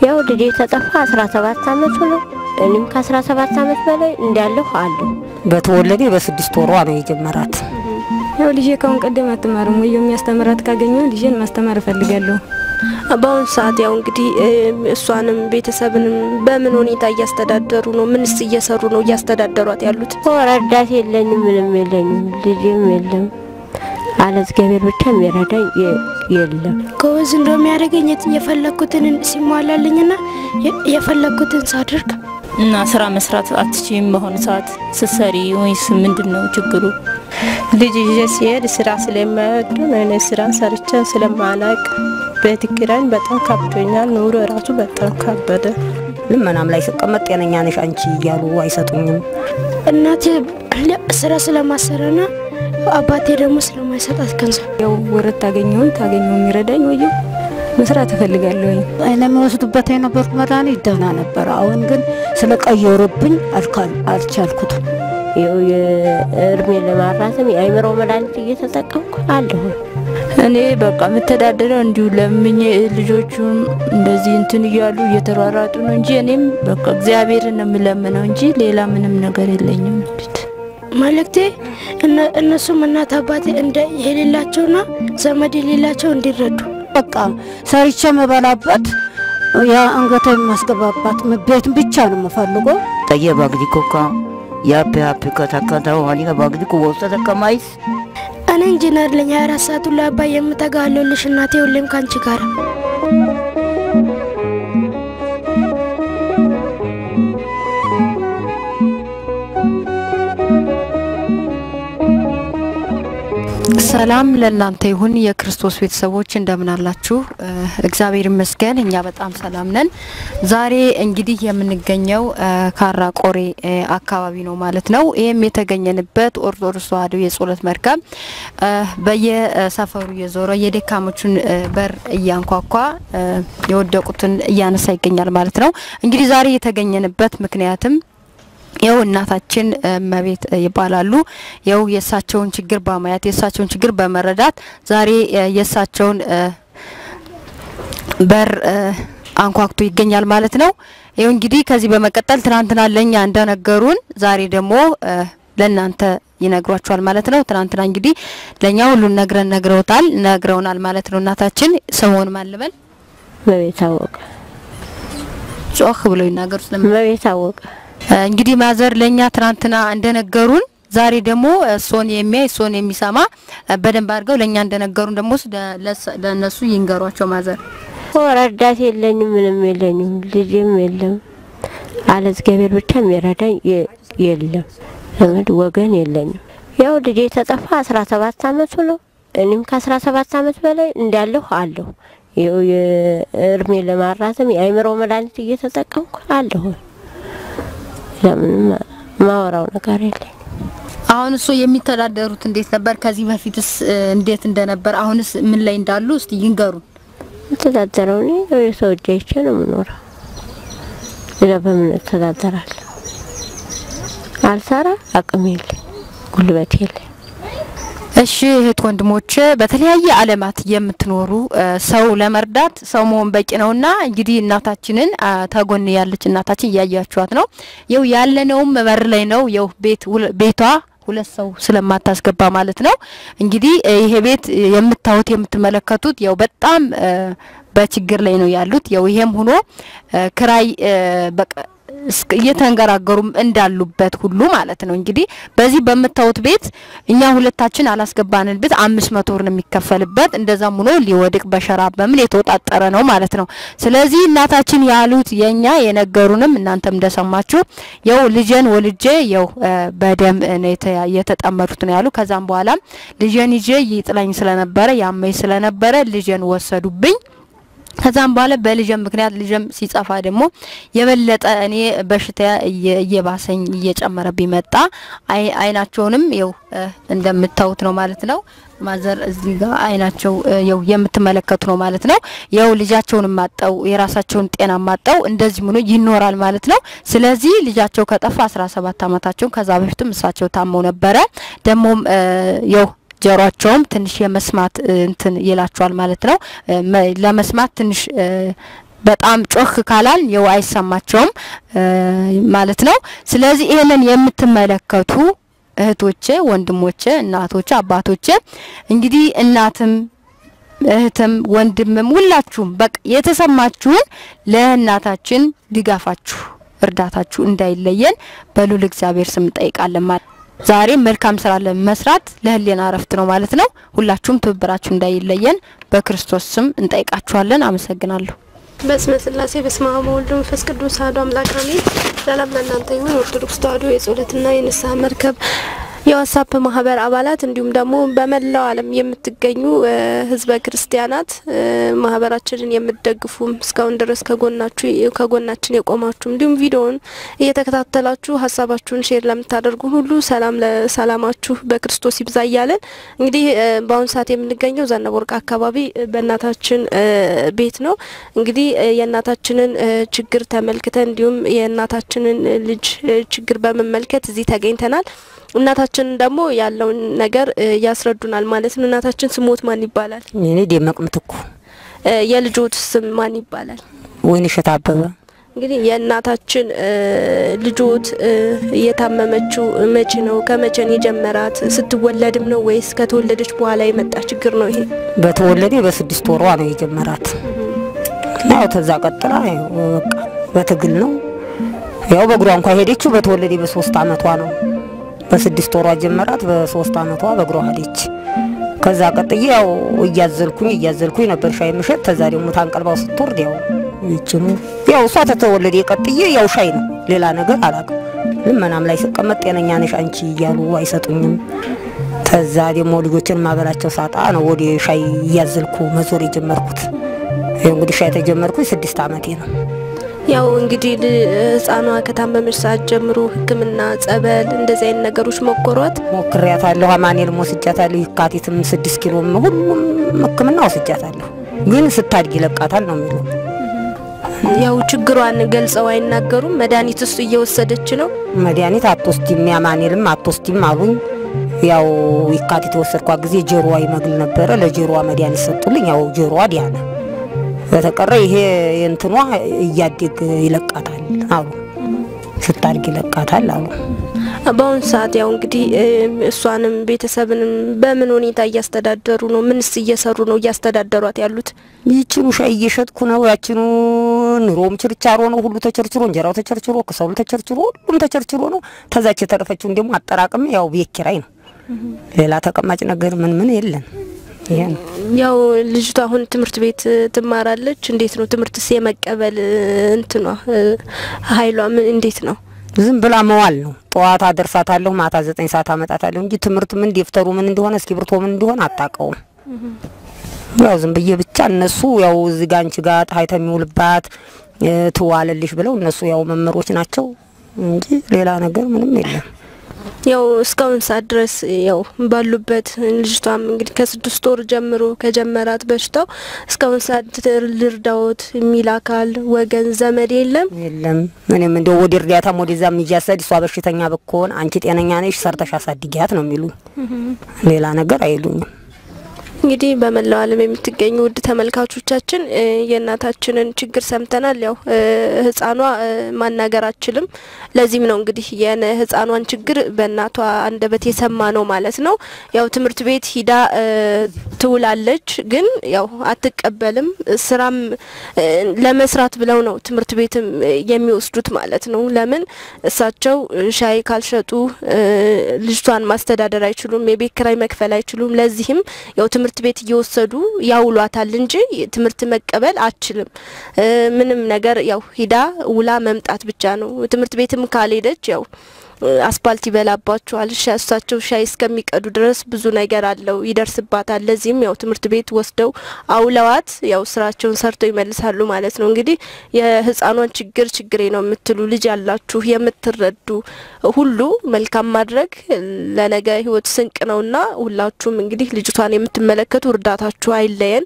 ያው ልጄ ተጠፋ 17 አመቱ ነው። እኔም ከ17 አመት በላይ እንዳለሁ አለሁ። በተወለደ በስድስት ወሯ ነው የጀመራት። ያው ልጄ ካሁን ቀደም አትማርም ወይ የሚያስተምራት ካገኘው ልጄን ማስተማር እፈልጋለሁ። በአሁኑ ሰዓት ያው እንግዲህ እሷንም ቤተሰብንም በምን ሁኔታ እያስተዳደሩ ነው? ምንስ እየሰሩ ነው እያስተዳደሯት ያሉት? ረዳት የለኝም፣ ምንም የለኝም፣ ልጅም የለም። አለ እግዚአብሔር ብቻ የሚረዳኝ የለም። ጎበዝ እንደሚያደርገኝ የፈለግኩትን ሲሟላልኝና የፈለግኩትን ሳድርግ እና ስራ መስራት አትችይም። በአሁኑ ሰዓት ስትሰሪ ወይስ ምንድን ነው ችግሩ? ልጅ ይዤ ሲሄድ ስራ ስለማይወዱ እኔ ስራ ሰርቼ ስለማላቅ ቤት ኪራይን በጣም ከብዶኛል። ኑሮ ራሱ በጣም ከበደ። ልመናም ላይ ስቀመጥ ጤነኛ ነሽ አንቺ እያሉ አይሰጡኝም። እናቴ ስራ ስለማሰረና አባቴ ደግሞ ስለማይሰጣት ገንዘብ ያው ወረት ታገኘውን ታገኘው የሚረዳኝ ወይ መስራት እፈልጋለሁ። አይነ የሚወስዱበት የነበሩት መድኃኒት ደህና ነበር። አሁን ግን ስለቀየሩብኝ አልቻልኩትም። ይኸው የእድሜ ለማራዘም የአይምሮ መድኃኒት እየተጠቀምኩ አለሁ። እኔ በቃ የምተዳደረው እንዲሁ ለምኜ ልጆቹም እንደዚህ እንትን እያሉ እየተሯሯጡ ነው እንጂ እኔም በቃ እግዚአብሔርን ነው የምለምነው እንጂ ሌላ ምንም ነገር የለኝም። መልእክቴ እነሱም እናት አባቴ እንደ የሌላቸውና ዘመድ የሌላቸው እንዲረዱ በቃ ሰርቼ የምበላበት ያ አንገተ የማስገባባት ቤት ብቻ ነው የምፈልገው። ጠየ ባግዲ ኮካ ያፔ ያፔ ከተከተው ሀኒጋ ባግዲ ኩወሰ ተከማይስ እኔ ኢንጂነር ለኝ 24 ሰዓቱ ላይ አባይ የምተጋለልሽ እናቴ ሁሌም ካንቺ ጋር ሰላም ለእናንተ ይሁን የክርስቶስ ቤተሰቦች እንደምን አላችሁ? እግዚአብሔር ይመስገን እኛ በጣም ሰላም ነን። ዛሬ እንግዲህ የምንገኘው ካራ ቆሬ አካባቢ ነው ማለት ነው። ይህም የተገኘንበት ኦርቶዶክስ ተዋሕዶ የጸሎት መርከብ በየሰፈሩ እየዞረ የደካሞቹን በር እያንኳኳ የወደቁትን እያነሳ ይገኛል ማለት ነው። እንግዲህ ዛሬ የተገኘንበት ምክንያትም ይኸው እናታችን እመቤት ይባላሉ። ይኸው የእሳቸውን ችግር በማየት የእሳቸውን ችግር በመረዳት ዛሬ የእሳቸውን በር አንኳኩቶ ይገኛል ማለት ነው። ይኸው እንግዲህ ከዚህ በመቀጠል ትናንትና ለእኛ እንደነገሩን ዛሬ ደግሞ ለእናንተ ይነግሯቸዋል ማለት ነው። ትናንትና እንግዲህ ለእኛ ሁሉን ነግረን ነግረውታል ነግረውናል ማለት ነው። እናታችን ስምዎን ማን ልበል? እመቤት አወቀ። ጮህ ብለው ይናገሩ ስለምን እመቤት አወቀ። እንግዲህ ማዘር ለኛ ትናንትና እንደነገሩን ዛሬ ደግሞ እሶን የሚያይ እሶን የሚሰማ በደንብ አድርገው ለኛ እንደነገሩን ደግሞ ለእነሱ ይንገሯቸው። ማዘር ረዳት የለኝም፣ ምንም የለኝም፣ ልጅም የለም። አለ እግዚአብሔር ብቻ የሚረዳኝ የለም። ዘመድ ወገን የለኝም። ያው ልጄ ተጠፋ 17 አመቱ ነው። እኔም ከ17 አመት በላይ እንዳለሁ አለሁ። ይኸው የእድሜ ለማራዘም የአይምሮ መድኃኒት እየተጠቀምኩ አለሁ። ለምንም ማወራው ነገር የለኝ። አሁን እሱ የሚተዳደሩት እንዴት ነበር? ከዚህ በፊትስ እንዴት እንደነበር? አሁንስ ምን ላይ እንዳሉ እስቲ ይንገሩን። የምተዳደረው እኔ የሰው እጅ አይቼ ነው የምኖረው። ሌላ በምን እተዳደራለሁ? አልሰራ፣ አቅም የለኝ፣ ጉልበት የለኝ። እሺ እህት ወንድሞች፣ በተለያየ ዓለማት የምትኖሩ ሰው ለመርዳት ሰው መሆን በቂ ነውና እንግዲህ እናታችንን ተጎን ያለች እናታችን እያያችኋት ነው። ይው ያለነውም በር ላይ ነው። ይው ቤት ቤቷ ሁለት ሰው ስለማታስገባ ማለት ነው። እንግዲህ ይሄ ቤት የምታዩት የምትመለከቱት ያው በጣም በችግር ላይ ነው ያሉት። ያው ይሄም ሆኖ ክራይ በቃ እየተንገራገሩም እንዳሉበት ሁሉ ማለት ነው። እንግዲህ በዚህ በምታዩት ቤት እኛ ሁለታችን አላስገባንን ቤት አምስት መቶ ብር ነው የሚከፈልበት። እንደዛም ሆኖ ሊወድቅ በሸራ በምን የተወጣጠረ ነው ማለት ነው። ስለዚህ እናታችን ያሉት የኛ የነገሩንም እናንተም እንደሰማችሁ ያው ልጄን ወልጄ ያው በደም ነው የተጠመዱት ነው ያሉ። ከዛም በኋላ ልጄን ይዤ ይጥለኝ ስለነበረ ያመኝ ስለነበረ ልጄን ወሰዱብኝ። ከዛም በኋላ በልጅም ምክንያት ልጅም ሲጸፋ ደግሞ የበለጠ እኔ በሽታ እየባሰኝ እየጨመረብኝ መጣ። አይናቸውንም ይው እንደምታዩት ነው ማለት ነው። ማዘር እዚህ ጋር አይናቸው ያው የምትመለከቱ ነው ማለት ነው። ያው ልጃቸውን ማጠው የራሳቸውን ጤና ማጠው እንደዚህ ሆኖ ይኖራል ማለት ነው። ስለዚህ ልጃቸው ከጠፋ 17 አመታቸው ከዛ በፊትም እሳቸው ታመው ነበረ። ደግሞም ያው ጆሯቸውም ትንሽ የመስማት እንትን ይላቸዋል ማለት ነው። ለመስማት ትንሽ በጣም ጮህ ካላል የው አይሰማቸውም ማለት ነው። ስለዚህ ይህንን የምትመለከቱ እህቶቼ፣ ወንድሞቼ፣ እናቶቼ፣ አባቶቼ እንግዲህ እናትም እህትም ወንድምም ሁላችሁም በቃ የተሰማችሁን ለእናታችን ድጋፋችሁ እርዳታችሁ እንዳይለየን በሉል እግዚአብሔር ስም እንጠይቃለን። ማለት ዛሬ መልካም ስራ ለመስራት ለህሊና እረፍት ነው ማለት ነው። ሁላችሁም ትብብራችሁ እንዳይለየን በክርስቶስ ስም እንጠይቃችኋለን። አመሰግናለሁ። በስመ ስላሴ በስመ አብ ወወልድ ወመንፈስ ቅዱስ አሐዱ አምላክ አሜን። ሰላም ለእናንተ ይሁን። ኦርቶዶክስ ተዋሕዶ የጸሎትና የንስሐ መርከብ የዋትስአፕ ማህበር አባላት እንዲሁም ደግሞ በመላው ዓለም የምትገኙ ህዝበ ክርስቲያናት ማህበራችንን የምትደግፉም እስካሁን ድረስ ከጎናችሁ ከጎናችን የቆማችሁ እንዲሁም ቪዲዮውን እየተከታተላችሁ ሀሳባችሁን ሼር ለምታደርጉ ሁሉ ሰላም ለሰላማችሁ በክርስቶስ ይብዛ እያለን እንግዲህ በአሁኑ ሰዓት የምንገኘው ዘነበ ወርቅ አካባቢ በእናታችን ቤት ነው። እንግዲህ የእናታችንን ችግር ተመልክተን እንዲሁም የእናታችንን ልጅ ችግር በመመልከት እዚህ ተገኝተናል። እናታችን ደግሞ ያለውን ነገር ያስረዱናል ማለት ነው። እናታችን ስሞት ማን ይባላል? እኔ ደመቅ ምትኩ። የልጆት ስም ማን ይባላል? ወይንሸት አበበ። እንግዲህ የእናታችን ልጆት እየታመመችው መቼ ነው? ከመቼ ነው የጀመራት? ስትወለድም ነው ወይስ ከተወለደች በኋላ የመጣ ችግር ነው ይሄ? በተወለደ በስድስት ወሯ ነው የጀመራት። ያው ተዛ ቀጥላ ያው በቃ በትግል ነው ያው በእግሯ እንኳ ሄደችው በተወለደ በሶስት አመቷ ነው በስድስት ወሯ ጀመራት። በሶስት አመቷ በእግሯ ሄደች። ከዛ ቀጥዬ ያው እያዘልኩኝ እያዘልኩኝ ነበር ሻይ ምሸት። ተዛ ደግሞ ታንቀልባው ስትወርድ ያው ይችኑ ያው እሷ ተተወለደ ቀጥዬ ያው ሻይ ነው ሌላ ነገር አላውቅም። ልመናም ላይ ስቀመጥ ጤነኛ ነሽ አንቺ እያሉ አይሰጡኝም። ተዛ ደግሞ ልጆችን ማበላቸው ሳጣ ነው ወደ ሻይ እያዘልኩ መዞር የጀመርኩት። ይኸው እንግዲህ ሻይ ተጀመርኩኝ ስድስት አመቴ ነው። ያው እንግዲህ ህፃኗ ከታመመች ሰዓት ጀምሮ ሕክምና ጸበል፣ እንደዚህ አይነት ነገሮች ሞክሯት ሞክሬያታለሁ። አማኑኤልም ወስጃታለሁ። የካቲትም ስድስት ኪሎም ሁሉም ሕክምና ወስጃታለሁ። ግን ስታድግ ይለቃታል ነው የሚሉ ያው ችግሯን ገልጸው አይናገሩም። መድኃኒት እሱ እየወሰደች ነው። መድኃኒት አትወስጂም፣ የአማኑኤልም አትወስጂም አሉኝ። ያው የካቲት የወሰድኳት ጊዜ ጆሮዋ ይመግል ነበረ። ለጆሮዋ መድኃኒት ሰጡልኝ። ያው ጆሮዋ ዲያነ በተቀረ ይሄ የእንትኗ እያደግ ይለቃታል አሉ። ስታድግ ይለቃታል አሉ። በአሁኑ ሰዓት ያው እንግዲህ እሷንም ቤተሰብንም በምን ሁኔታ እያስተዳደሩ ነው? ምንስ እየሰሩ ነው እያስተዳደሯት ያሉት? ይችኑ ሻይ እየሸጥኩ ነው። ያችኑ ኑሮም ችርቻሮ ነው። ሁሉ ተቸርችሮ፣ እንጀራው ተቸርችሮ፣ ክሰሉ ተቸርችሮ፣ ሁሉም ተቸርችሮ ነው። ተዛች የተረፈችውን ደግሞ አጠራቅም ያው ቤት ኪራይ ነው። ሌላ ተቀማጭ ነገር ምን ምን የለን። ይሄ ነው ያው ልጅቷ አሁን ትምህርት ቤት ትማራለች። እንዴት ነው ትምህርትስ የመቀበል እንትኗ ኃይሏ ምን እንዴት ነው? ዝም ብላ መዋል ነው። ጠዋት አደርሳታለሁ፣ ማታ ዘጠኝ ሰዓት አመጣታለሁ እንጂ ትምህርት ምን ደብተሩ ምን እንደሆነ እስክሪብቶ ምን እንደሆነ አታውቀውም። ያው ዝም ብዬ ብቻ እነሱ ያው እዚህ ጋ አንቺ ጋር ፀሐይ የሚውልባት ትዋልልሽ ብለው እነሱ ያው መምህሮች ናቸው እንጂ ሌላ ነገር ምንም የለም። ያው እስካሁን ሰዓት ድረስ ያው ባሉበት ልጅቷም እንግዲህ ከስድስት ወር ጀምሮ ከጀመራት በሽታው እስካሁን ሰዓት ልርዳዎት የሚል አካል ወገን ዘመድ የለም የለም። እኔም እንደው ወደ እርዳታም ወደዛም እያሰድ እሷ በሽተኛ ብኮን አንቺ ጤነኛ ነሽ ሰርተሽ አሳድጊያት ነው የሚሉኝ። ሌላ ነገር አይሉኝም። እንግዲህ በመላው ዓለም የምትገኙ ውድ ተመልካቾቻችን የእናታችንን ችግር ሰምተናል። ያው ህፃኗ ማናገር አችልም። ለዚህም ነው እንግዲህ የህፃኗን ችግር በእናቷ አንደበት የሰማ ነው ማለት ነው። ያው ትምህርት ቤት ሂዳ ትውላለች፣ ግን ያው አትቀበልም። ስራም ለመስራት ብለው ነው ትምህርት ቤትም የሚወስዱት ማለት ነው። ለምን እሳቸው ሻይ ካልሸጡ ልጅቷን ማስተዳደር አይችሉም፣ የቤት ኪራይ መክፈል አይችሉም። ለዚህም ያው ትምህርት ቤት እየወሰዱ ያውሏታል እንጂ ትምህርት መቀበል አችልም። ምንም ነገር ያው ሂዳ ውላ መምጣት ብቻ ነው። ትምህርት ቤትም ካልሄደች ያው አስፓልት ይበላባቸዋል። እሳቸው ሻይ እስከሚቀዱ ድረስ ብዙ ነገር አለው ይደርስባታል። ለዚህም ያው ትምህርት ቤት ወስደው አውለዋት ያው ስራቸውን ሰርተው ይመልሳሉ ማለት ነው። እንግዲህ የህፃኗን ችግር ችግሬ ነው የምትሉ ልጅ ያላችሁ የምትረዱ ሁሉ መልካም ማድረግ ለነገ ህይወት ስንቅ ነውና ሁላችሁም እንግዲህ ልጅቷን የምትመለከቱ እርዳታችሁ አይለየን።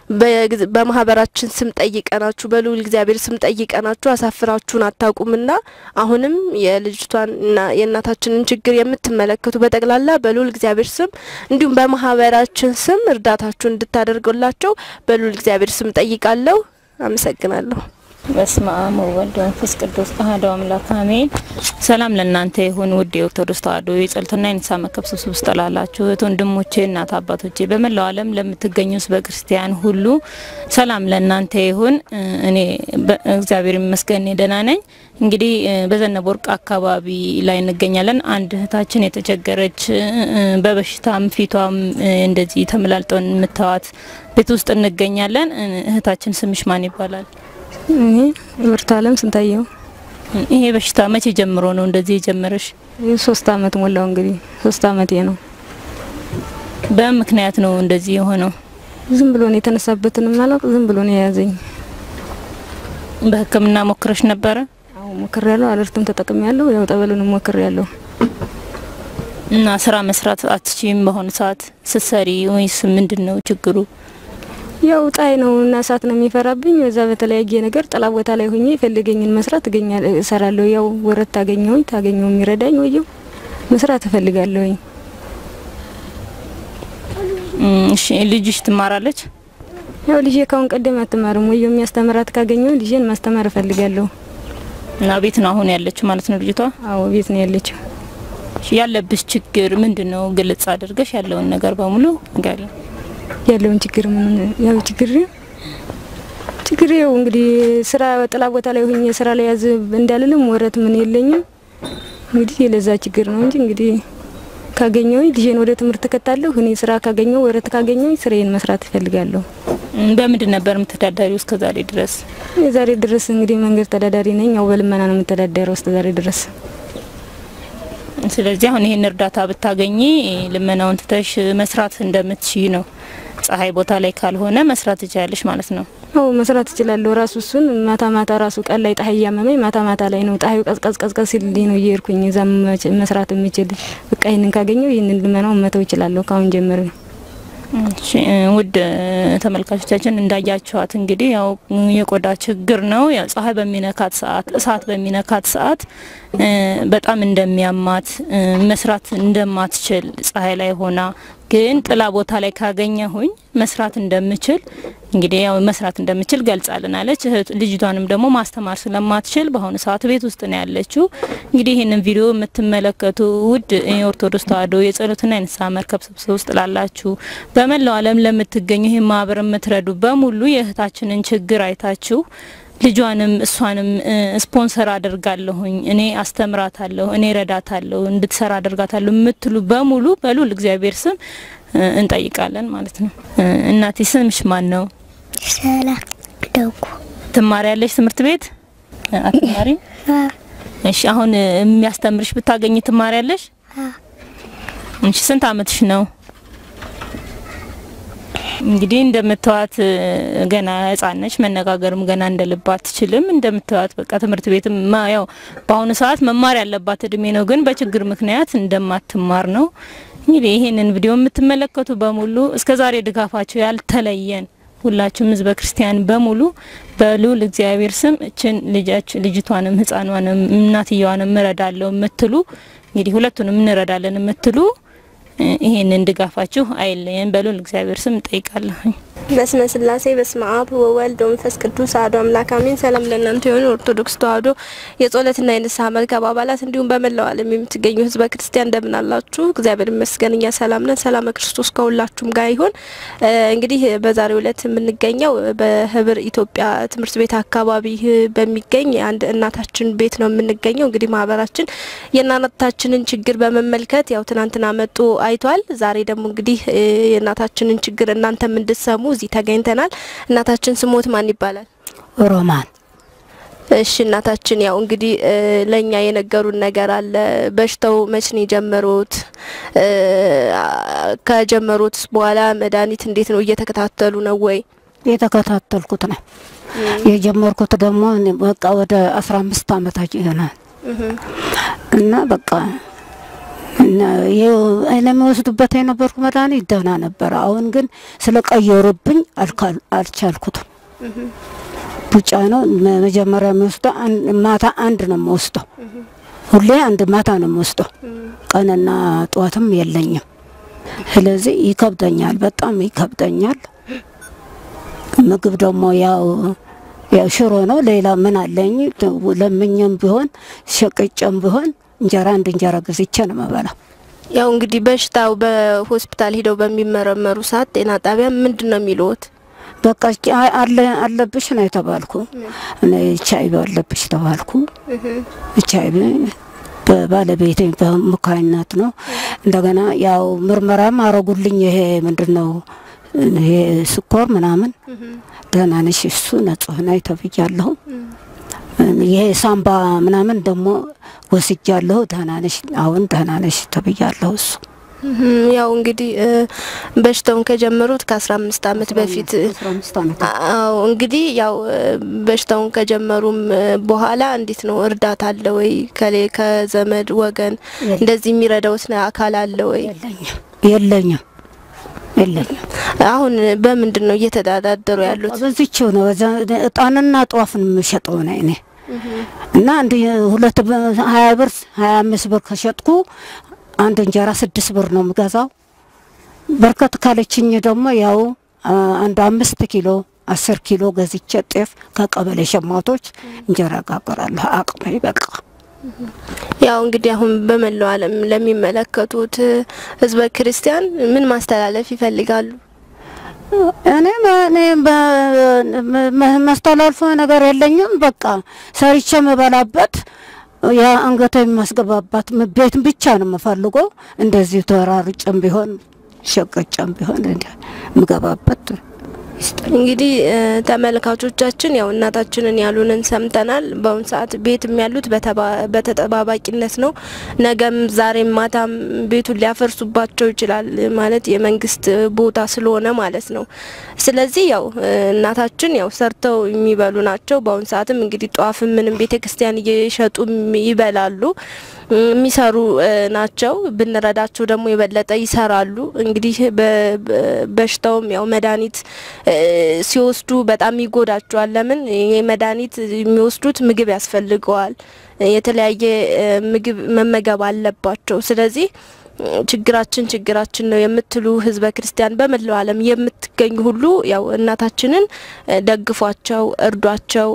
በማህበራችን ስም ጠይቀናችሁ በልዑል እግዚአብሔር ስም ጠይቀናችሁ አሳፍራችሁን አታውቁምና አሁንም የልጅቷንና የእናታችንን ችግር የምትመለከቱ በጠቅላላ በልዑል እግዚአብሔር ስም እንዲሁም በማህበራችን ስም እርዳታችሁን እንድታደርጉላቸው በልዑል እግዚአብሔር ስም ጠይቃለሁ። አመሰግናለሁ። በስመ አብ ወወልድ ወመንፈስ ቅዱስ አሐዱ አምላክ አሜን። ሰላም ለእናንተ ይሁን ውድ የኦርቶዶክስ ተዋሕዶ የጸሎትና የንስሐ መርከብ ስብስብ ውስጥ ላላችሁ እህት ወንድሞቼ፣ እናት አባቶቼ በመላው ዓለም ለምትገኙ ሕዝበ ክርስቲያን ሁሉ ሰላም ለእናንተ ይሁን። እኔ እግዚአብሔር ይመስገን እኔ ደህና ነኝ። እንግዲህ በዘነበ ወርቅ አካባቢ ላይ እንገኛለን። አንድ እህታችን የተቸገረች በበሽታም ፊቷም እንደዚህ ተመላልጠው የምታዋት ቤት ውስጥ እንገኛለን። እህታችን ስምሽ ማን ይባላል? እኔ ብርቱ አለም ስንታየው። ይሄ በሽታ መቼ ጀምሮ ነው እንደዚህ የጀመረሽ? ሶስት አመት ሞላው። እንግዲህ ሶስት አመቴ ነው። በምን ምክንያት ነው እንደዚህ የሆነው? ዝም ብሎ ነው የተነሳበትንም አላውቅ፣ ዝም ብሎ ነው የያዘኝ። በሕክምና ሞክረሽ ነበረ? አዎ ሞክሬያለሁ። አለርትም ተጠቅሜያለሁ። ያው ጠበሉንም ሞክሬያለሁ። እና ስራ መስራት አትችይም በአሁኑ ሰዓት ስትሰሪ ወይስ ምንድን ነው ችግሩ? ያው ጣይ ነው እና እሳት ነው የሚፈራብኝ። በዛ በተለያየ ነገር ጥላ ቦታ ላይ ሆኜ የፈልገኝን መስራት እገኛለሁ፣ እሰራለሁ። ያው ወረት ታገኘውኝ ታገኘው የሚረዳኝ ወየው መስራት እፈልጋለሁኝ። እሺ ልጅሽ ትማራለች? ያው ልጄ ካሁን ቀደም አትማርም። ወየው የሚያስተምራት ካገኘው ልጄን ማስተማር እፈልጋለሁ። እና ቤት ነው አሁን ያለችው ማለት ነው ልጅቷ? አዎ ቤት ነው ያለችው። ያለብሽ ችግር ምንድን ነው? ግልጽ አድርገሽ ያለውን ነገር በሙሉ ንገሪ። ያለውን ችግር ምን ያው ችግር ችግር ያው እንግዲህ ስራ ጥላ ቦታ ላይ ሆኜ ስራ ላይ ያዝ እንዳልልም ወረት ምን የለኝም። እንግዲህ የለዛ ችግር ነው እንጂ እንግዲህ ካገኘው ልጄን ወደ ትምህርት ከታለሁ እኔ ስራ ካገኘው ወረት ካገኘው ስራዬን መስራት እፈልጋለሁ። በምንድን ነበር የምትተዳደሪው እስከ ዛሬ ድረስ? የዛሬ ድረስ እንግዲህ መንገድ ተዳዳሪ ነኝ። ያው በልመና ነው የምተዳደረው እስከ ዛሬ ድረስ። ስለዚህ አሁን ይሄን እርዳታ ብታገኚ ልመናውን ትተሽ መስራት እንደምትችይ ነው። ፀሐይ ቦታ ላይ ካልሆነ መስራት ትችያለሽ ማለት ነው። አዎ መስራት እችላለሁ። ራሱ እሱን ማታ ማታ ራሱ ቀን ላይ ፀሐይ እያመመኝ ማታ ማታ ላይ ነው ፀሐዩ ቀዝቀዝ ቀዝቀዝ ሲልልኝ ነው እየሄድኩኝ እዛ መስራት የምችል። በቃ ይህንን ካገኘው ይህንን ልመናውን መተው እችላለሁ ካሁን ጀምሬ። እሺ ውድ ተመልካቾቻችን እንዳያችኋት እንግዲህ ያው የቆዳ ችግር ነው። ያው ፀሐይ በሚነካት ሰዓት፣ እሳት በሚነካት ሰዓት በጣም እንደሚያማት መስራት እንደማትችል ፀሐይ ላይ ሆና ግን ጥላ ቦታ ላይ ካገኘሁኝ መስራት እንደምችል እንግዲህ ያው መስራት እንደምችል ገልጻልናለች። ልጅቷንም ደግሞ ማስተማር ስለማትችል በአሁኑ ሰዓት ቤት ውስጥ ነው ያለችው። እንግዲህ ይህንን ቪዲዮ የምትመለከቱ ውድ የኦርቶዶክስ ተዋሕዶ የጸሎትና የንስሐ መርከብ ስብስብ ውስጥ ላላችሁ በመላው ዓለም ለምትገኙ ይህ ማህበር የምትረዱ በሙሉ የእህታችንን ችግር አይታችሁ ልጇንም እሷንም ስፖንሰር አደርጋለሁኝ እኔ አስተምራታለሁ እኔ ረዳታለሁ እንድትሰራ አደርጋታለሁ የምትሉ በሙሉ በሉል እግዚአብሔር ስም እንጠይቃለን ማለት ነው። እናቴ ስምሽ ማን ነው? ሰላም ደጉ። ትማሪያለሽ ትምህርት ቤት አትማሪም? እሺ አሁን የሚያስተምርሽ ብታገኝ ትማሪያለሽ? እሺ ስንት አመትሽ ነው? እንግዲህ እንደምትዋት ገና ህጻን ነች። መነጋገርም ገና እንደልባ አትችልም። እንደምትዋት በቃ ትምህርት ቤትም ያው በአሁኑ ሰዓት መማር ያለባት እድሜ ነው፣ ግን በችግር ምክንያት እንደማትማር ነው። እንግዲህ ይሄንን ቪዲዮ የምትመለከቱ በሙሉ እስከ ዛሬ ድጋፋቸው ያልተለየን ሁላችሁም ህዝበ ክርስቲያን በሙሉ በልዑል እግዚአብሔር ስም እችን ልጃች ልጅቷንም ህጻኗንም እናትየዋንም እረዳለሁ የምትሉ እንግዲህ ሁለቱንም እንረዳለን የምትሉ ይሄንን ድጋፋችሁ አይለየን በሉል እግዚአብሔር ስም ጠይቃለሁኝ። በስመ ስላሴ በስመ አብ ወወልድ ወመንፈስ ቅዱስ አሐዱ አምላክ አሜን። ሰላም ለእናንተ የሆኑ ኦርቶዶክስ ተዋሕዶ የጸሎትና የንስሐ መርከብ አባላት እንዲሁም በመላው ዓለም የምትገኙ ህዝበ ክርስቲያን እንደምን አላችሁ? እግዚአብሔር ይመስገን እኛ ሰላም ነን። ሰላም ክርስቶስ ከሁላችሁም ጋር ይሁን። እንግዲህ በዛሬው ዕለት የምንገኘው በህብር ኢትዮጵያ ትምህርት ቤት አካባቢ በሚገኝ አንድ እናታችን ቤት ነው የምንገኘው። እንግዲህ ማህበራችን የእናታችንን ችግር በመመልከት ያው ትናንትና መጡ አይቷል። ዛሬ ደግሞ እንግዲህ የእናታችንን ችግር እናንተም እንድትሰሙ እዚህ ተገኝተናል። እናታችን ስሞት ማን ይባላል? ሮማን እሺ እናታችን ያው እንግዲህ ለኛ የነገሩን ነገር አለ። በሽታው መች ነው የጀመሩት? ከጀመሩት በኋላ መድኃኒት እንዴት ነው እየተከታተሉ ነው ወይ? የተከታተልኩት ነው የጀመርኩት ደግሞ በቃ ወደ አስራ አምስት አመታቸው ይሆናል እና በቃ ለሚወስዱበት የነበርኩ መድኃኒት ደህና ነበረ። አሁን ግን ስለቀየሩብኝ አልቻልኩትም። ቡጫ ነው መጀመሪያ የሚወስደው ማታ አንድ ነው የምወስደው። ሁሌ አንድ ማታ ነው የምወስደው። ቀንና ጠዋትም የለኝም። ስለዚህ ይከብደኛል፣ በጣም ይከብደኛል። ምግብ ደግሞ ያው ያው ሽሮ ነው። ሌላ ምን አለኝ? ለምኝም ቢሆን ሸቅጨም ቢሆን እንጀራ አንድ እንጀራ ገዝቼ ነው የምበላው። ያው እንግዲህ በሽታው በሆስፒታል ሂደው በሚመረመሩ ሰዓት ጤና ጣቢያ ምንድን ነው የሚልዎት? በቃ አለ አለብሽ ነው የተባልኩ። እኔ ኤች አይ ቪ አለብሽ ተባልኩ። ኤች አይ ቪ በባለቤቴ በሙካይነት ነው። እንደገና ያው ምርመራም አረጉልኝ። ይሄ ምንድን ነው ይሄ ስኮር ምናምን ደህና ነሽ፣ እሱ ንጹህ ነኝ ተብያለሁ። ይሄ ሳምባ ምናምን ደግሞ ወስጃለሁ። ደህና ነሽ፣ አሁን ደህና ነሽ ተብያለሁ። እሱ ያው እንግዲህ በሽታውን ከጀመሩት ከአስራ አምስት አመት በፊት አዎ እንግዲህ ያው በሽታውን ከጀመሩም በኋላ እንዴት ነው እርዳታ አለ ወይ ከሌ ከዘመድ ወገን እንደዚህ የሚረዳውት አካል አለ ወይ? የለኝም የለኝም። አሁን በምንድን ነው እየተዳዳደሩ ያሉት? በዚችው ነው እጣንና ጧፍን የምሸጠው ነው እኔ እና አንድ ሁለት ሀያ ብር ሀያ አምስት ብር ከሸጥኩ አንድ እንጀራ ስድስት ብር ነው የምገዛው። በርከት ካለችኝ ደግሞ ያው አንድ አምስት ኪሎ አስር ኪሎ ገዝቼ ጤፍ ከቀበሌ ሸማቶች እንጀራ ጋገራለሁ። አቅሜ በቃ ያው እንግዲህ አሁን በመላው ዓለም ለሚመለከቱት ህዝበ ክርስቲያን ምን ማስተላለፍ ይፈልጋሉ? እኔ እኔ ማስተላልፎ ነገር የለኝም። በቃ ሰርቼ የምበላበት ያ አንገተ የሚያስገባባት ቤት ብቻ ነው የምፈልገው። እንደዚህ ተራርጨም ቢሆን ሸቀጨም ቢሆን የምገባበት እንግዲህ ተመልካቾቻችን ያው እናታችንን ያሉንን ሰምተናል። በአሁኑ ሰዓት ቤትም ያሉት በተጠባባቂነት ነው። ነገም ዛሬም ማታም ቤቱን ሊያፈርሱባቸው ይችላል። ማለት የመንግስት ቦታ ስለሆነ ማለት ነው። ስለዚህ ያው እናታችን ያው ሰርተው የሚበሉ ናቸው። በአሁኑ ሰዓትም እንግዲህ ጧፍም ምንም ቤተ ክርስቲያን እየሸጡ ይበላሉ የሚሰሩ ናቸው። ብንረዳቸው ደግሞ የበለጠ ይሰራሉ። እንግዲህ በሽታውም ያው መድኃኒት ሲወስዱ በጣም ይጎዳቸዋል። ለምን ይሄ መድኃኒት የሚወስዱት ምግብ ያስፈልገዋል። የተለያየ ምግብ መመገብ አለባቸው። ስለዚህ ችግራችን ችግራችን ነው የምትሉ ህዝበ ክርስቲያን በመላው ዓለም የምትገኙ ሁሉ ያው እናታችንን ደግፏቸው፣ እርዷቸው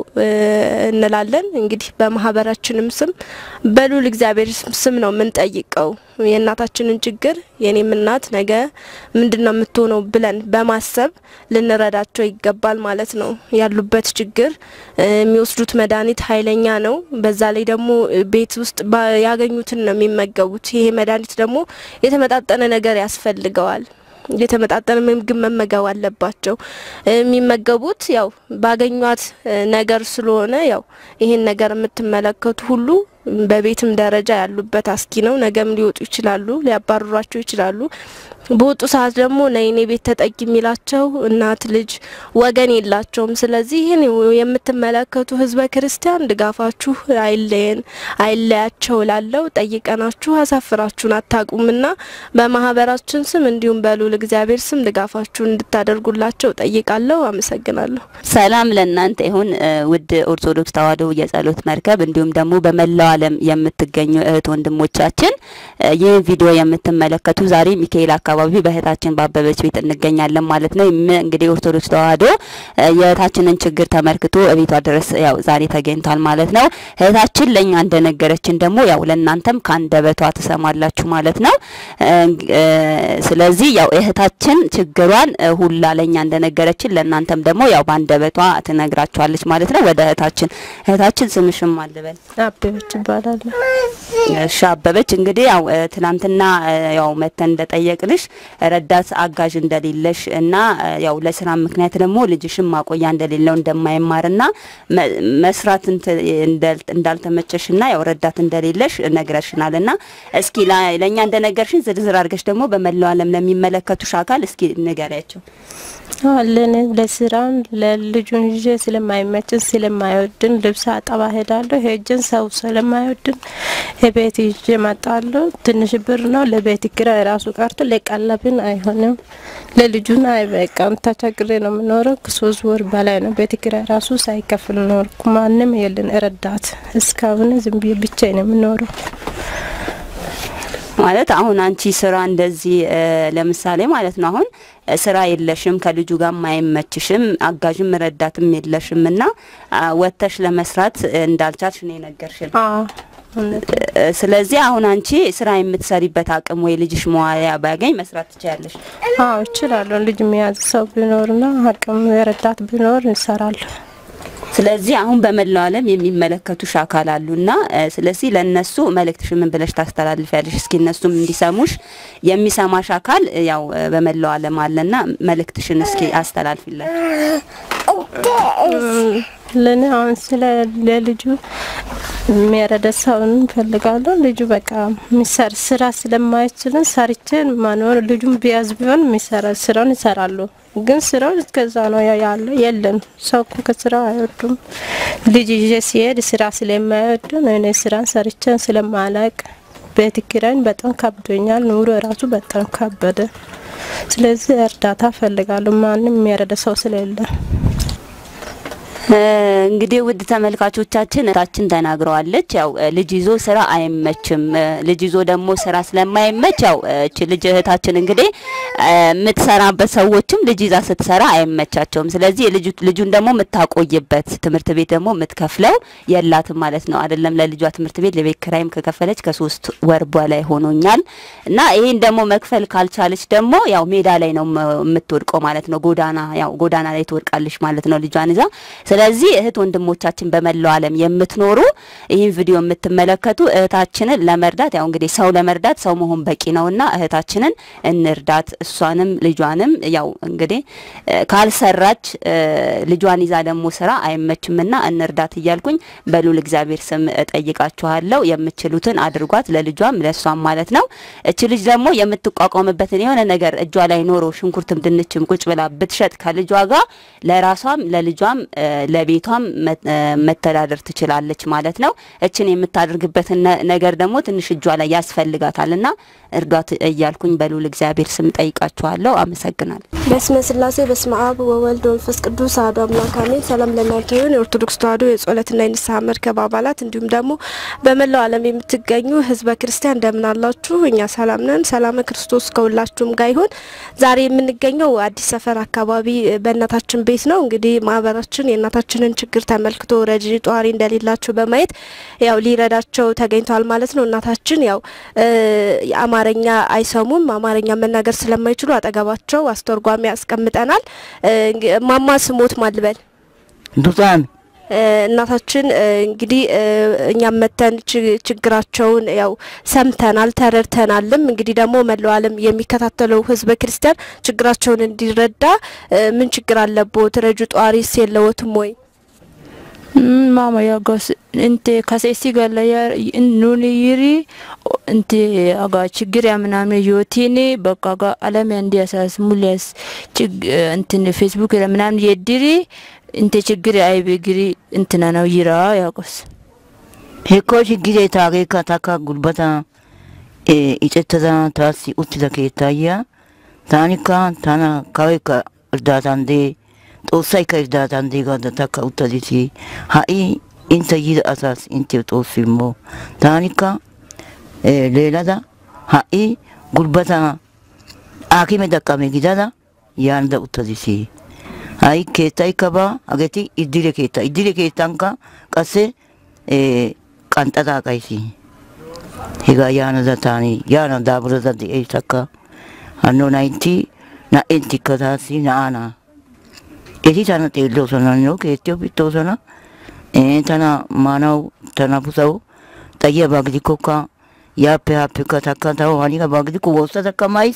እንላለን። እንግዲህ በማህበራችንም ስም በሉል እግዚአብሔር ስም ነው የምንጠይቀው የእናታችንን ችግር የኔም እናት ነገ ምንድን ነው የምትሆነው ብለን በማሰብ ልንረዳቸው ይገባል ማለት ነው። ያሉበት ችግር የሚወስዱት መድኃኒት ኃይለኛ ነው። በዛ ላይ ደግሞ ቤት ውስጥ ያገኙትን ነው የሚመገቡት። ይሄ መድኃኒት ደግሞ የተመጣጠነ ነገር ያስፈልገዋል። የተመጣጠነ ምግብ መመገብ አለባቸው። የሚመገቡት ያው ባገኟት ነገር ስለሆነ ያው ይሄን ነገር የምትመለከቱ ሁሉ በቤትም ደረጃ ያሉበት አስጊ ነው። ነገም ሊወጡ ይችላሉ፣ ሊያባርሯቸው ይችላሉ። በወጡ ሰዓት ደግሞ ነይኔ ቤት ተጠቂ የሚላቸው እናት ልጅ ወገን የላቸውም። ስለዚህ ይህን የምትመለከቱ ህዝበ ክርስቲያን ድጋፋችሁ አይለየን አይለያቸው ላለው ጠይቀናችሁ አሳፍራችሁን አታቁምና በማህበራችን ስም እንዲሁም በልዑል እግዚአብሔር ስም ድጋፋችሁን እንድታደርጉላቸው ጠይቃለሁ። አመሰግናለሁ። ሰላም ለእናንተ ይሁን ውድ ኦርቶዶክስ ተዋሕዶ የጸሎት መርከብ እንዲሁም ደግሞ በመላው ዓለም የምትገኙ እህት ወንድሞቻችን ይህን ቪዲዮ የምትመለከቱ ዛሬ ሚካኤል አካባቢ በእህታችን ባበበች ቤት እንገኛለን ማለት ነው። እንግዲህ ኦርቶዶክስ ተዋሕዶ የእህታችንን ችግር ተመልክቶ እቤቷ ድረስ ያው ዛሬ ተገኝቷል ማለት ነው። እህታችን ለእኛ እንደነገረችን ደግሞ ያው ለእናንተም ከአንደበቷ ትሰማላችሁ ማለት ነው። ስለዚህ ያው እህታችን ችግሯን ሁላ ለእኛ እንደነገረችን ለእናንተም ደግሞ ያው በአንደበቷ ትነግራችኋለች ማለት ነው። ወደ እህታችን እህታችን ስምሽም አልበል አበበች ይባላል። እሺ አበበች፣ እንግዲህ ያው ትናንትና ያው መተን እንደጠየቅንሽ ረዳት አጋዥ እንደሌለሽ እና ያው ለስራ ምክንያት ደግሞ ልጅሽም ማቆያ እንደሌለው እንደማይማርና መስራት እንዳልተመቸሽና ያው ረዳት እንደሌለሽ ነግረሽናልና እስኪ ለእኛ እንደነገርሽን ዝርዝር አድርገሽ ደግሞ በመላው ዓለም ለሚመለከቱሽ አካል እስኪ ንገሪያቸው። ለኔ ለስራም ለልጁን ይዤ ስለማይመችን ስለማይወድን ልብስ አጠባ ሄዳለሁ። ሄጅን ሰው ስለማይወድን የቤት ይዤ እመጣለሁ። ትንሽ ብር ነው ለቤት ኪራይ ራሱ ቀርቶ ለቀለብን አይሆንም። ለልጁን አይበቃም። ተቸግሬ ነው የምኖረው። ከሶስት ወር በላይ ነው ቤት ኪራይ ራሱ ሳይከፍል ኖርኩ። ማንም የለን ረዳት። እስካሁን ዝም ብዬ ብቻዬን ነው የምኖረው። ማለት አሁን አንቺ ስራ እንደዚህ ለምሳሌ ማለት ነው አሁን ስራ የለሽም፣ ከልጁ ጋር አይመችሽም፣ አጋዥም ረዳትም የለሽም እና ወጥተሽ ለመስራት እንዳልቻልሽ ነው የነገርሽን። ስለዚህ አሁን አንቺ ስራ የምትሰሪበት አቅም ወይ ልጅሽ መዋያ ባያገኝ መስራት ትችያለሽ? አዎ እችላለሁ። ልጅ የሚያዝ ሰው ቢኖርና አቅም ረዳት ቢኖር እሰራለሁ። ስለዚህ አሁን በመላው ዓለም የሚመለከቱሽ አካል አሉና ስለዚህ ለነሱ መልእክትሽ ምን ብለሽ ታስተላልፊያለሽ? እስኪ እነሱም እንዲሰሙሽ የሚሰማሽ አካል ያው በመላው ዓለም አለና መልእክትሽን እስኪ አስተላልፊላቸው። ለኔ አሁን ስለ ለልጁ የሚያረዳ ሰውን እንፈልጋለሁ። ልጁ በቃ የሚሰር ስራ ስለማይችልን ሰርቼ ማኖር ልጁም ቢያዝ ቢሆን የሚሰራ ስራውን ይሰራሉ። ግን ስራው እስከዛ ነው ያለ የለም። ሰው እኮ ከስራ አይወዱም። ልጅ ይዤ ሲሄድ ስራ ስለማይወዱ እኔ ስራን ሰርቼን ስለማላቅ ቤት ኪራይን በጣም ከብዶኛል። ኑሮ ራሱ በጣም ከበደ። ስለዚህ እርዳታ እፈልጋለሁ። ማንም የሚያረዳ ሰው ስለሌለ እንግዲህ ውድ ተመልካቾቻችን እህታችን ተናግረዋለች። ያው ልጅ ይዞ ስራ አይመችም። ልጅ ይዞ ደግሞ ስራ ስለማይመች ያው እቺ ልጅ እህታችን እንግዲህ የምትሰራበት ሰዎችም ልጅ ይዛ ስትሰራ አይመቻቸውም። ስለዚህ ልጁ ልጁን ደግሞ የምታቆይበት ትምህርት ቤት ደግሞ የምትከፍለው የላትም ማለት ነው። አይደለም ለልጇ ትምህርት ቤት ለቤት ኪራይም ከከፈለች ከሶስት ወር በላይ ሆኖኛል እና ይሄን ደግሞ መክፈል ካልቻለች ደግሞ ያው ሜዳ ላይ ነው የምትወድቀው ማለት ነው። ጎዳና ያው ጎዳና ላይ ትወድቃለች ማለት ነው ልጇን ይዛ ስለዚህ እህት ወንድሞቻችን በመላው ዓለም የምትኖሩ ይህን ቪዲዮ የምትመለከቱ እህታችንን ለመርዳት ያው እንግዲህ ሰው ለመርዳት ሰው መሆን በቂ ነውና እህታችንን እንርዳት። እሷንም ልጇንም ያው እንግዲህ ካልሰራች ልጇን ይዛ ደግሞ ስራ አይመችምና እንርዳት እያልኩኝ በሉል እግዚአብሔር ስም እጠይቃችኋለሁ። የምችሉትን አድርጓት፣ ለልጇም ለእሷም ማለት ነው። እች ልጅ ደግሞ የምትቋቋምበትን የሆነ ነገር እጇ ላይ ኖሮ ሽንኩርትም ድንችም ቁጭ ብላ ብትሸጥ ከልጇ ጋር ለራሷም ለልጇም ለቤቷም መተዳደር ትችላለች ማለት ነው። እችን የምታደርግበትን ነገር ደግሞ ትንሽ እጇ ላይ ያስፈልጋታልና እርዷት እያልኩኝ በልዑል እግዚአብሔር ስም ጠይቃችኋለሁ። አመሰግናለሁ። በስመ ስላሴ በስመ አብ ወወልድ ወመንፈስ ቅዱስ አሐዱ አምላክ አሜን። ሰላም ለእናንተ ይሁን። የኦርቶዶክስ ተዋሕዶ የጸሎትና የንስሐ መርከብ አባላት እንዲሁም ደግሞ በመላው ዓለም የምትገኙ ሕዝበ ክርስቲያን እንደምን አላችሁ? እኛ ሰላም ነን። ሰላም ክርስቶስ ከሁላችሁም ጋር ይሁን። ዛሬ የምንገኘው አዲስ ሰፈር አካባቢ በእናታችን ቤት ነው። እንግዲህ ማህበራችን የእናታችንን ችግር ተመልክቶ ረጂ ጧሪ እንደሌላቸው በማየት ያው ሊረዳቸው ተገኝቷል ማለት ነው። እናታችን ያው አማርኛ አይሰሙም። አማርኛ መናገር ስለማይችሉ አጠገባቸው አስተርጓሚ ያስቀምጠናል። ማማ ስሞት ማልበል ዱጣን እናታችን እንግዲህ እኛም መተን ችግራቸውን ያው ሰምተናል ተረድተናልም። እንግዲህ ደግሞ መላው ዓለም የሚከታተለው ህዝበ ክርስቲያን ችግራቸውን እንዲረዳ ምን ችግር አለቦት ረጁ ጧሪስ የለዎትም ወይ? mama yagos inte kasesi galla ya nuni yiri inte aga ችግር ምናምን ዮቲኒ በቃ ጋ አለም እንዲያሳስ ሙሊያስ እንትን ፌስቡክ ምናምን የድሪ inte ችግር አይብግሪ እንትና ነው ይራ ያቆስ hekko shiggire taageekka takka gulbata ixettada taassi uttida keettaayya taanikka tana kaweekka irdaataan dee xoossaykka irdaataan dee gaada takka uttadisi ha'i intte yiida asaassi inttiyo xoossi immo taanikka leelada ha'i gulbata aakime daqqame gidada yaanada uttadisi ha'i keettaykka baa hageeti iddire keetta iddire keettankka qasse qanxxada aqaysi hegaa yaanada taani yaana daaburada de'aysakka hanno nayti na'enttikka taassi na'aa na'a eti tana xeelloosona nio keettiyo pittoosona tana maanawu tana busawu xayiyabaa gidikkokka yaappe haappekka takka tawu haniyabaa gidikko woossadakka mays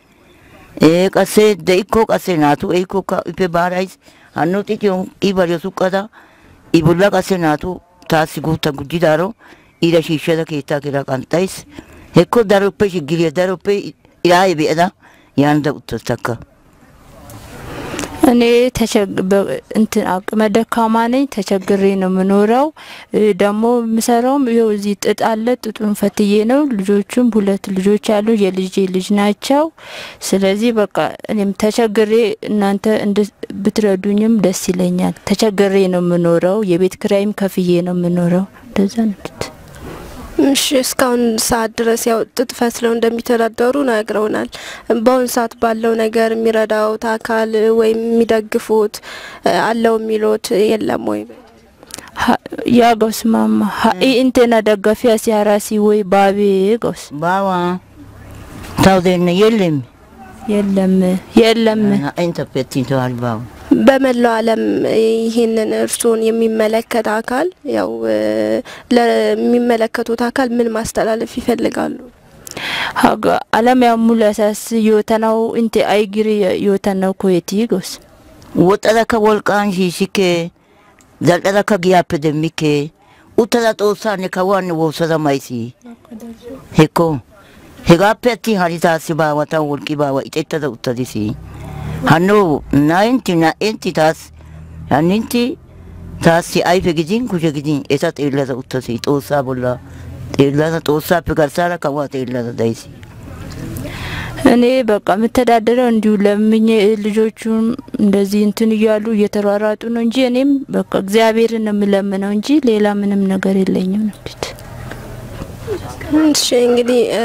qasse de'ikko qasse naatu ehikkokka ippe baarays hanno xiqiyon i bariyo suqqada i bolla qasse naatu taassi guutta gujjidaaro ira shiishshada keettaa kira qanxxays hekko daroppe shiggiriya daroppe iraaye be'ada yaanada uttas takka እኔ እንትን አቅመ ደካማ ነኝ። ተቸግሬ ነው የምኖረው። ደግሞ የምሰራውም ይኸው እዚህ ጥጥ አለ። ጥጡን ፈትዬ ነው። ልጆቹም ሁለት ልጆች አሉ። የልጄ ልጅ ናቸው። ስለዚህ በቃ እኔም ተቸግሬ እናንተ ብትረዱኝም ደስ ይለኛል። ተቸግሬ ነው የምኖረው። የቤት ክራይም ከፍዬ ነው የምኖረው። እንደዛ ነው። እሺ እስካሁን ሰዓት ድረስ ያው ጥጥ ፈትለው እንደሚተዳደሩ ነግረውናል። በአሁን ሰዓት ባለው ነገር የሚረዳውት አካል ወይም የሚደግፉት እ፣ አለው የሚሉት የለም ወይ? yaa gos mama ha'i intena daggafi asi harasi ወይ ባቤ gos ባዋ ታውዴነ የለም የለም የለም ኢንተርፕሬቲንግ ተዋል ባዋ በመላው ዓለም ይህንን እርስዎን የሚመለከት አካል ያው እ፣ ለሚመለከቱት አካል ምን ማስተላለፍ ይፈልጋሉ? haga alam ya mulasas yootanaw inte aygiri yootanaw koyeti gos woxxadakka wolqqan shiishshikke zal"adakka giyaappe demmikke uttada xoossaanne kawuwaanne woossada maysi hekko hegaappe attin hari taassi baawa taw wolqqi baawa ixettada uttadisi hanno naintti na"entti taassi hannintti taassi ayfe gidin kushe gidin eta xeellada uttasi xoossaa bolla xeellada xoossaappe garssaara kawuwaa xeellada dayisi እኔ በቃ የምተዳደረው እንዲሁ ለምኜ ልጆቹም እንደዚህ እንትን እያሉ እየተሯሯጡ ነው እንጂ እኔም በቃ እግዚአብሔርን ነው የምለምነው እንጂ ሌላ ምንም ነገር የለኝም ነው እሺ እንግዲህ እ፣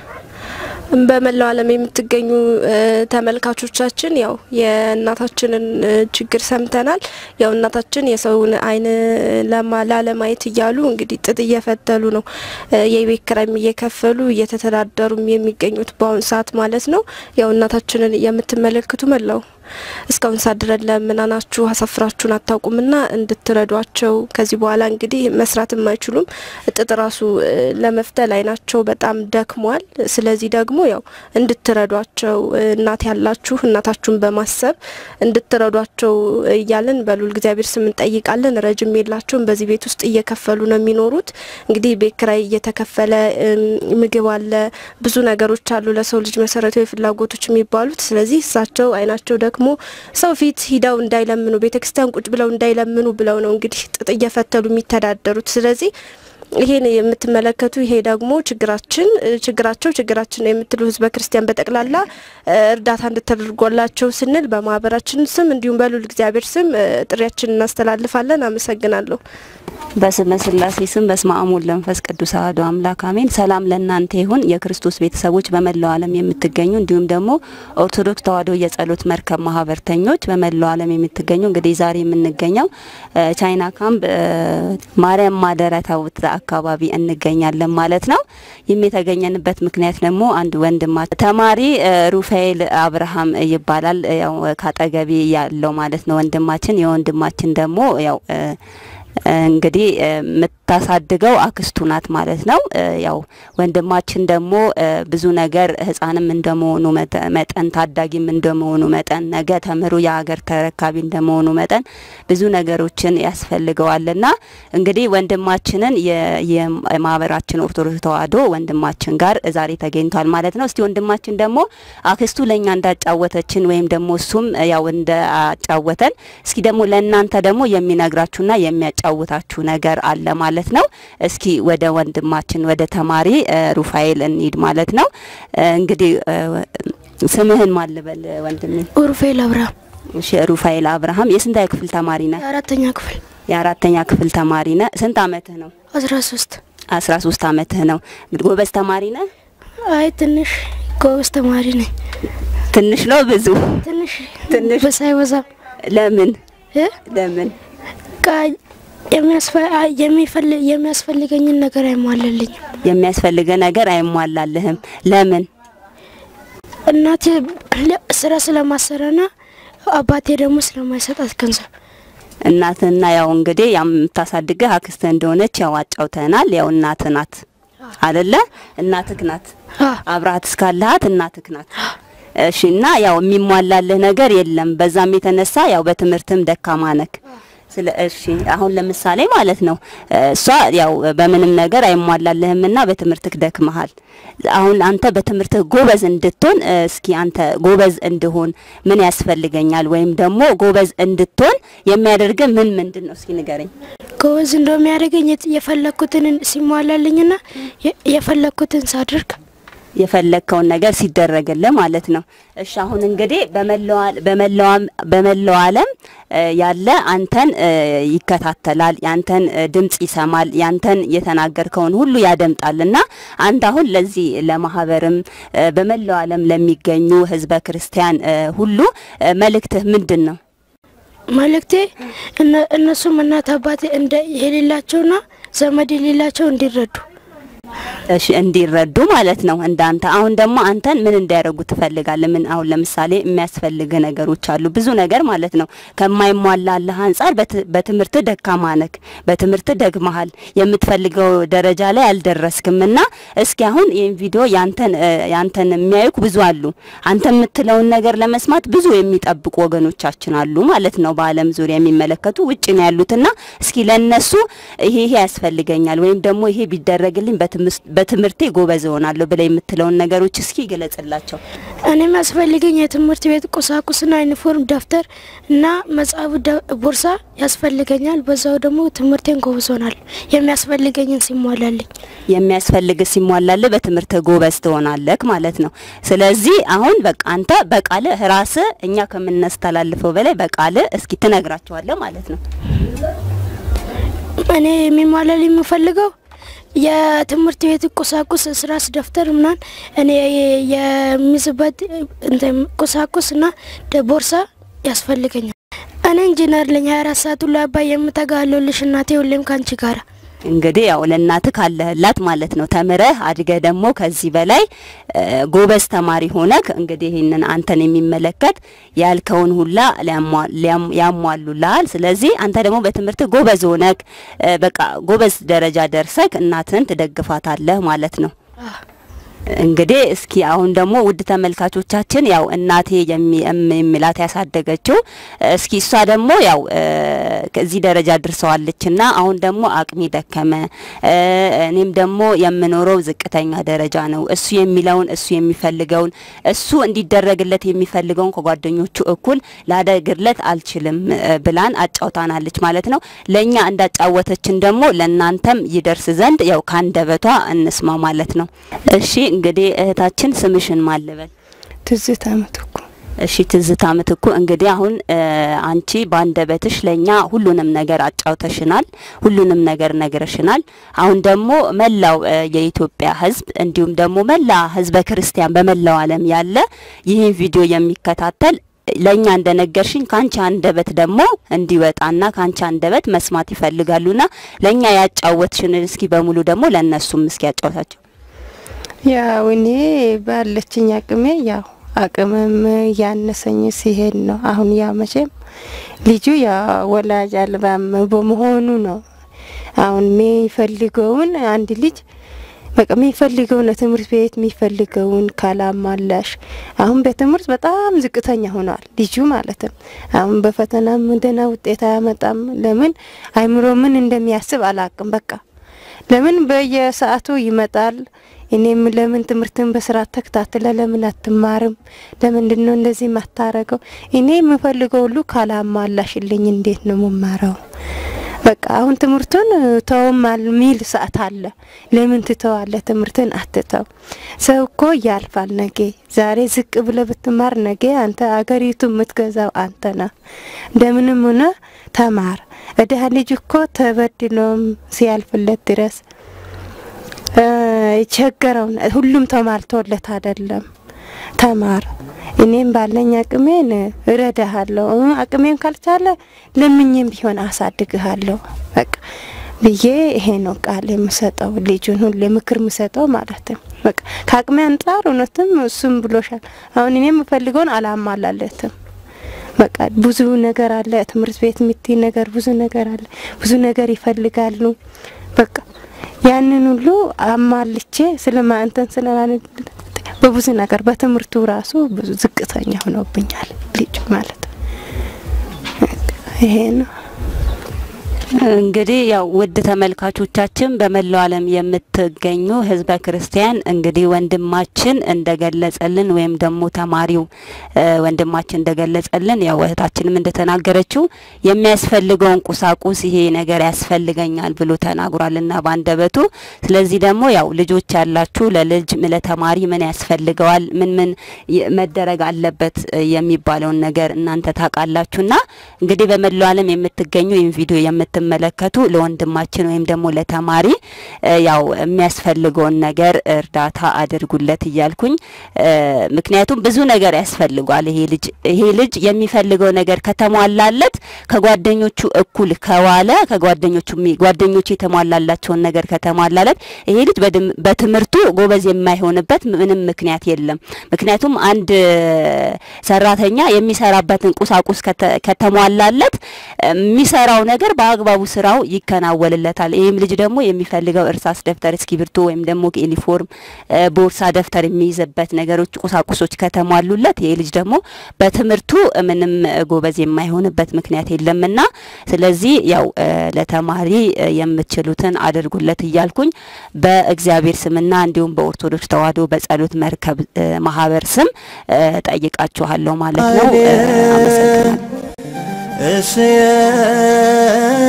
በመላው ዓለም የምትገኙ እ፣ ተመልካቾቻችን ያው የእናታችንን እ፣ ችግር ሰምተናል። ያው እናታችን የሰውን ዓይን ለማ- ላለማየት እያሉ እንግዲህ ጥጥ እየፈተሉ ነው እ፣ የቤት ኪራይም እየከፈሉ እየተተዳደሩም የሚገኙት በአሁኑ ሰዓት ማለት ነው። ያው እናታችንን የምትመለከቱ መላው እስካሁን ሰዓት ድረስ ለምናናችሁ አሳፍራችሁን አታውቁምና እንድትረዷቸው ከዚህ በኋላ እንግዲህ መስራትም አይችሉም። ጥጥ ራሱ እ፣ ለመፍተል አይናቸው በጣም ደክሟል። ስለዚህ ደግሞ ያው እንድትረዷቸው እ፣ እናት ያላችሁ እናታችሁን በማሰብ እንድትረዷቸው እያልን በሉል እግዚአብሔር ስም እንጠይቃለን። ረጅም የላቸውም። በዚህ ቤት ውስጥ እየከፈሉ ነው የሚኖሩት። እንግዲህ ቤት ኪራይ እየተከፈለ እም፣ ምግብ አለ፣ ብዙ ነገሮች አሉ ለሰው ልጅ መሰረታዊ ፍላጎቶች የሚባሉት። ስለዚህ እሳቸው አይናቸው ደክሞ ሰው ፊት ሂደው እንዳይለምኑ ቤተክርስቲያን ቁጭ ብለው እንዳይለምኑ ብለው ነው እንግዲህ ጥጥ እየፈተሉ የሚተዳደሩት። ስለዚህ ይሄን የምትመለከቱ ይሄ ደግሞ ችግራችን እ፣ ችግራቸው ችግራችን ነው የምትሉ ህዝበ ክርስቲያን በጠቅላላ እ፣ እርዳታ እንድታደርጓላቸው ስንል በማህበራችን ስም እንዲሁም በሉል እግዚአብሔር ስም እ፣ ጥሪያችን እናስተላልፋለን። አመሰግናለሁ። በስመ ስላሴ ስም በስመ አብ ወወልድ ወመንፈስ ቅዱስ አሐዱ አምላክ አሜን። ሰላም ለእናንተ ይሁን የክርስቶስ ቤተሰቦች በመላው ዓለም የምትገኙ እንዲሁም ደግሞ ኦርቶዶክስ ተዋሕዶ የጸሎት መርከብ ማህበርተኞች በመላው ዓለም የምትገኙ እንግዲህ ዛሬ የምንገኘው እ፣ ቻይና ካምፕ እ፣ ማርያም ማደሪያ ታቦት አካባቢ እንገኛለን ማለት ነው። ይህም የተገኘንበት ምክንያት ደግሞ አንድ ወንድማ ተማሪ እ፣ ሩፋኤል አብርሃም ይባላል ያው ካጠገቢ ያለው ማለት ነው ወንድማችን የወንድማችን ደግሞ ያው እ፣ እንግዲህ እ፣ የምታሳድገው አክስቱ ናት ማለት ነው። እ፣ ያው ወንድማችን ደግሞ እ፣ ብዙ ነገር ህፃንም እንደመሆኑ መጠ- መጠን ታዳጊም እንደመሆኑ መጠን ነገ ተምሮ የሀገር ተረካቢ እንደመሆኑ መጠን ብዙ ነገሮችን ያስፈልገዋልና እንግዲህ ወንድማችንን የ- የማህበራችን ኦርቶዶክስ ተዋሕዶ ወንድማችን ጋር ዛሬ ተገኝቷል ማለት ነው። እስቲ ወንድማችን ደግሞ አክስቱ ለእኛ እንዳጫወተችን ወይም ደግሞ እሱም ያው እንዳጫወተን እስኪ ደግሞ ለእናንተ ደግሞ የሚነግራችሁና የሚያጫውታችሁ ነገር አለ ማለት ነው። እስኪ ወደ ወንድማችን ወደ ተማሪ እ፣ ሩፋኤል እንሂድ ማለት ነው። እ፣ እንግዲህ እ፣ ስምህን ማልበል ወንድሜ? ኡርፌል አብርሃም እሺ፣ ሩፋኤል አብርሃም የስንተኛ ክፍል ተማሪ ነህ? የአራተኛ ክፍል የአራተኛ ክፍል ተማሪ ነህ። ስንት አመትህ ነው? አስራ ሶስት አስራ ሶስት አመትህ ነው። እንግዲህ ጎበዝ ተማሪ ነህ? አይ ትንሽ ጎበዝ ተማሪ ነኝ። ትንሽ ነው ብዙ? ትንሽ ትንሽ ሳይበዛም ለምን እ? ለምን ቃ የሚያስፈ- አይ የሚፈልግ የሚያስፈልገኝን ነገር አይሟላልኝም። የሚያስፈልገ ነገር አይሟላልህም? ለምን እናቴ ለ- ስራ ስለማሰራና አባቴ ደግሞ ስለማይሰጣት ገንዘብ እናትና ያው እንግዲህ ያው የምታሳድግህ አክስትህ እንደሆነች ያው አጫውተናል። ያው እናትህ ናት አደለ? እናትህ ናት አብረሃት እስካለሃት እናትህ ናት። እሺ። እና ያው የሚሟላልህ ነገር የለም። በዛም የተነሳ ያው በትምህርትም ደካማ ነክ ስለ እሺ አሁን ለምሳሌ ማለት ነው እሷ ያው በምንም ነገር አይሟላልህምና በትምህርትህ ደክመሃል። አሁን አንተ በትምህርትህ ጎበዝ እንድትሆን እ፣ እስኪ አንተ ጎበዝ እንድሆን ምን ያስፈልገኛል ወይም ደግሞ ጎበዝ እንድትሆን የሚያደርግህ ምን ምንድን ነው? እስኪ ንገረኝ። ጎበዝ እንደሚያደርገኝ የት- የፈለግኩትን ሲሟላልኝና የ- የፈለግኩትን ሳድርግ የፈለግከውን ነገር ሲደረግልህ ማለት ነው። እሺ አሁን እንግዲህ በመላው አል- በመላው አም- በመላው ዓለም እ፣ ያለ አንተን እ፣ ይከታተላል፣ ያንተን እ፣ ድምጽ ይሰማል፣ ያንተን የተናገርከውን ሁሉ ያደምጣል እና አንተ አሁን ለዚህ ለማህበርም እ፣ በመላው ዓለም ለሚገኙ ህዝበ ክርስቲያን እ፣ ሁሉ እ፣ መልእክትህ ምንድን ነው? መልእክቴ እነ- እነሱም እናት አባት እንደ የሌላቸውና ዘመድ የሌላቸው እንዲረዱ እሺ እንዲረዱ ማለት ነው እንዳንተ። አሁን ደግሞ አንተን ምን እንዲያደርጉ ትፈልጋለህ? ምን አሁን ለምሳሌ የሚያስፈልግ ነገሮች አሉ፣ ብዙ ነገር ማለት ነው። ከማይሟላልህ አንጻር በት- በትምህርት ደካማ ነክ፣ በትምህርት ደግመሃል፣ የምትፈልገው ደረጃ ላይ አልደረስክም እና እስኪ አሁን ይህን ቪዲዮ ያንተን እ፣ ያንተን የሚያዩክ ብዙ አሉ። አንተ የምትለውን ነገር ለመስማት ብዙ የሚጠብቁ ወገኖቻችን አሉ ማለት ነው፣ በዓለም ዙሪያ የሚመለከቱ ውጭ ነው ያሉትና እስኪ ለነሱ ይሄ ይሄ ያስፈልገኛል ወይም ደግሞ ይሄ ቢደረግልኝ በትምስ- በትምህርቴ ጎበዝ እሆናለሁ ብለ የምትለውን ነገሮች እስኪ ገለጽላቸው። እኔ የሚያስፈልገኝ የትምህርት ቤት ቁሳቁስና ዩኒፎርም፣ ደብተር እና መጽሐፍ፣ ደ- ቦርሳ ያስፈልገኛል። በዛው ደግሞ ትምህርቴን ጎበዝ ሆናለሁ የሚያስፈልገኝን ሲሟላልኝ። የሚያስፈልግ ሲሟላልህ በትምህርት ጎበዝ ትሆናለህ ማለት ነው። ስለዚህ አሁን በቃ አንተ በቃልህ ራስህ እኛ ከምናስተላልፈው በላይ በቃልህ እስኪ ትነግራቸዋለህ ማለት ነው። እኔ የሚሟላልኝ የምፈልገው የትምህርት ቤት ቁሳቁስ፣ እስራስ፣ ደብተር ምናምን እኔ የሚይዝበት እንትን ቁሳቁስና ደ- ቦርሳ ያስፈልገኛል። እኔ ኢንጂነር ለኝ 24 ሰዓት ሁሉ አባይ የምተጋለልሽ እናቴ ሁሌም ካንቺ ጋራ እንግዲህ ያው ለእናትህ ካለህላት ማለት ነው። ተምረህ አድገህ ደግሞ ከዚህ በላይ እ፣ ጎበዝ ተማሪ ሆነክ እንግዲህ ይህንን አንተን የሚመለከት ያልከውን ሁላ ሊያሟ- ሊያም- ያሟሉልሃል። ስለዚህ አንተ ደግሞ በትምህርት ጎበዝ ሆነክ እ፣ በቃ ጎበዝ ደረጃ ደርሰክ እናትህን ትደግፋታለህ ማለት ነው። እንግዲህ እስኪ አሁን ደግሞ ውድ ተመልካቾቻችን ያው እናቴ የሚ- እም- የሚላት ያሳደገችው እስኪ እሷ ደግሞ ያው እ፣ ከዚህ ደረጃ ድርሰዋለችና አሁን ደግሞ አቅሜ ደከመ እ፣ እኔም ደግሞ የምኖረው ዝቅተኛ ደረጃ ነው። እሱ የሚለውን እሱ የሚፈልገውን እሱ እንዲደረግለት የሚፈልገውን ከጓደኞቹ እኩል ላደግርለት አልችልም እ፣ ብላን አጫውታናለች ማለት ነው። ለእኛ እንዳጫወተችን ደግሞ ለእናንተም ይደርስ ዘንድ ያው ካንደበቷ እንስማ ማለት ነው። እሺ እንግዲህ እህታችን ስምሽን ማልበል? ትዝታ ምትኩ። እሺ ትዝታ ምትኩ፣ እንግዲህ አሁን እ፣ አንቺ በአንደበትሽ ለእኛ ሁሉንም ነገር አጫውተሽናል፣ ሁሉንም ነገር ነግረሽናል። አሁን ደግሞ መላው እ፣ የኢትዮጵያ ሕዝብ እንዲሁም ደግሞ መላ ሕዝበ ክርስቲያን በመላው ዓለም ያለ ይህን ቪዲዮ የሚከታተል ለእኛ እንደነገርሽኝ ከአንቺ አንደበት ደግሞ እንዲወጣና ከአንቺ አንደበት መስማት ይፈልጋሉና ለእኛ ያጫወትሽን እስኪ በሙሉ ደግሞ ለእነሱም እስኪ ያጫውታቸው። ያው እኔ ባለችኝ አቅሜ ያው አቅምም ያነሰኝ ሲሄድ ነው። አሁን ያው መቼም ልጁ ያው ወላጅ አልባም በመሆኑ ነው። አሁን የሚፈልገውን አንድ ልጅ በቃ የሚፈልገውን ትምህርት ቤት የሚፈልገውን ካላሟላሽ አሁን በትምህርት በጣም ዝቅተኛ ሆኗል ልጁ ማለት ነው። አሁን በፈተናም ደህና ውጤት አያመጣም። ለምን አይምሮ ምን እንደሚያስብ አላቅም። በቃ ለምን በየሰዓቱ ይመጣል። እኔም ለምን ትምህርትን በስርዓት ተከታትለ ለምን አትማርም? ለምንድን ነው እንደዚህ ማታረገው? እኔ የምፈልገው ሁሉ ካላሟላሽልኝ እንዴት ነው የምማረው? በቃ አሁን ትምህርቱን ተውም ሚል ሰዓት አለ። ለምን ትተዋለ? ትምህርትን አትተው። ሰው እኮ ያልፋል። ነገ ዛሬ ዝቅ ብለ ብትማር ነገ አንተ አገሪቱ የምትገዛው አንተ ነ እንደምንም ሆነ ተማር። እድሀ ልጅ እኮ ተበድሎም ሲያልፍለት ድረስ የቸገረውን ሁሉም ተሟልቶለት አይደለም። ተማር። እኔም ባለኝ አቅሜን እረዳሃለሁ። አቅሜን ካልቻለ ለምኝም ቢሆን አሳድግሃለሁ። በቃ ብዬ ይሄ ነው ቃል የምሰጠው ልጁን ሁሌ ምክር የምሰጠው ማለት ነው። በቃ ከአቅሜ አንጻር እውነትም እሱም ብሎሻል። አሁን እኔ የምፈልገውን አላሟላለትም። በቃ ብዙ ነገር አለ። ትምህርት ቤት የምትይ ነገር ብዙ ነገር አለ። ብዙ ነገር ይፈልጋሉ። በቃ ያንን ሁሉ አማልቼ ስለማንተን ስለማለት በብዙ ነገር በትምህርቱ ራሱ ብዙ ዝቅተኛ ሆኖብኛል ልጁ ማለት ነው። ይሄ ነው። እንግዲህ ያው ውድ ተመልካቾቻችን በመላው ዓለም የምትገኙ ህዝበ ክርስቲያን እንግዲህ ወንድማችን እንደገለጸልን ወይም ደግሞ ተማሪው እ ወንድማችን እንደገለጸልን ያው እህታችንም እንደተናገረችው የሚያስፈልገውን ቁሳቁስ ይሄ ነገር ያስፈልገኛል ብሎ ተናግሯልና ባንደበቱ። ስለዚህ ደግሞ ያው ልጆች ያላችሁ ለልጅ ለተማሪ ምን ያስፈልገዋል፣ ምን ምን ይ- መደረግ አለበት እ የሚባለውን ነገር እናንተ ታውቃላችሁና እንግዲህ በመላው ዓለም የምትገኙ ይህን ቪዲዮ የምትመለከቱ ለወንድማችን ወይም ደግሞ ለተማሪ እ ያው የሚያስፈልገውን ነገር እርዳታ አድርጉለት እያልኩኝ እ ምክንያቱም ብዙ ነገር ያስፈልጓል። ይሄ ልጅ ይሄ ልጅ የሚፈልገው ነገር ከተሟላለት ከጓደኞቹ እኩል ከዋለ ከጓደኞቹ የሚ- ጓደኞቹ የተሟላላቸውን ነገር ከተሟላለት ይሄ ልጅ በድም- በትምህርቱ ጎበዝ የማይሆንበት ምንም ምክንያት የለም። ምክንያቱም አንድ ሰራተኛ የሚሰራበትን ቁሳቁስ ከተ- ከተሟላለት የሚሰራው ነገር በአግባቡ ስራው ይከናወንለታል። ይህም ልጅ ደግሞ የሚፈልገው እርሳስ፣ ደብተር፣ እስክሪብቶ ወይም ደግሞ ዩኒፎርም፣ እ፣ ቦርሳ፣ ደብተር የሚይዝበት ነገሮች ቁሳቁሶች ከተሟሉለት ይሄ ልጅ ደግሞ በትምህርቱ ምንም ጎበዝ የማይሆንበት ምክንያት የለምና ስለዚህ ያው እ፣ ለተማሪ እ፣ የምትችሉትን አድርጉለት እያልኩኝ በእግዚአብሔር ስምና እንዲሁም በኦርቶዶክስ ተዋሕዶ በጸሎት መርከብ እ፣ ማህበር ስም እ፣ ጠይቃችኋለሁ ማለት ነው። እ፣ አመሰግናለሁ።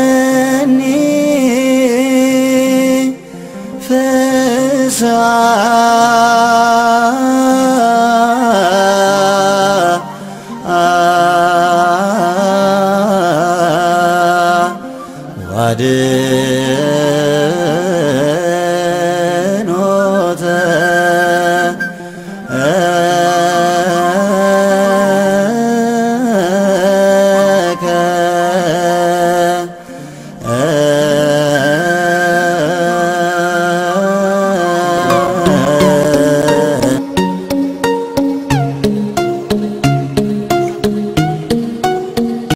እስየኒ ፍስሐ